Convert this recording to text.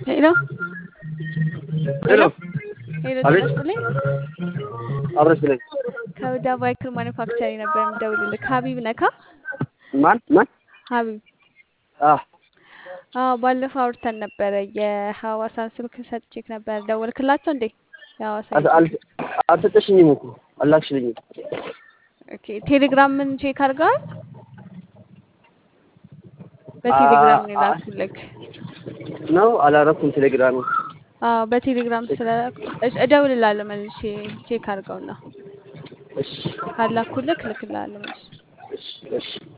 ሄሎ ሄሎ ሄሎ አቤት ጤና ይስጥልኝ። አብረሽ ብለኝ ከሁዳ ባይክል ማኒፋክቸሪንግ ነበር የምደውልልህ። ሀቢብ ነካ? ማን ማን ሀቢብ አ አዎ፣ ባለፈው አውርተን ነበረ። የሐዋሳን ስልክ ሰጥቼክ ነበር። ደወልክላቸው እንዴ? የሐዋሳ አል- አል- አልሰጠሽኝም እኮ አላክሽልኝም። ኦኬ። ቴሌግራምን ቼክ አድርገዋል? በቴሌግራም ነው የላኩልክ። ነው አላረኩም። ቴሌግራም አዎ፣ በቴሌግራም ስለ እደውልልሃለሁ መልሼ ቼክ አድርገውና እሺ ካላኩልክ ልክልሃለሁ መልሼ። እሺ እሺ